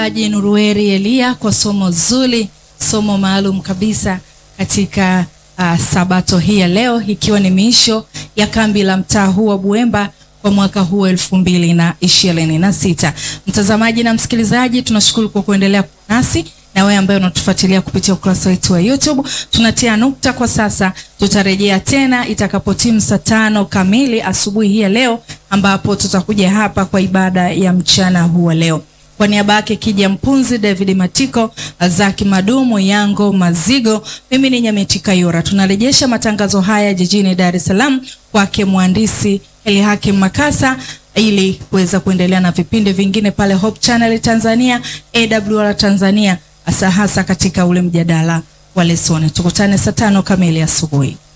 Haji Nurueri Elia kwa somo zuri, somo maalum kabisa katika uh, sabato hii ya leo, ikiwa ni miisho ya kambi la mtaa huu wa Buemba kwa mwaka huu elfu mbili na ishirini na sita. Mtazamaji na msikilizaji, tunashukuru kwa kuendelea kuwa nasi na wewe ambaye unatufuatilia kupitia ukurasa wetu wa YouTube. Tunatia nukta kwa sasa, tutarejea tena itakapotimu saa tano kamili asubuhi hii ya leo, ambapo tutakuja hapa kwa ibada ya mchana huu wa leo. Kwa niaba yake Kija Mpunzi, David Matiko, Zaki Madumu, Yango Mazigo, mimi ni Nyameti Kayora. Tunarejesha matangazo haya jijini Dar es Salaam kwake mhandisi Elihakim Makasa ili kuweza kuendelea na vipindi vingine pale Hope Channel Tanzania, AWR Tanzania, hasa hasa katika ule mjadala wa lesoni. Tukutane saa tano kamili asubuhi.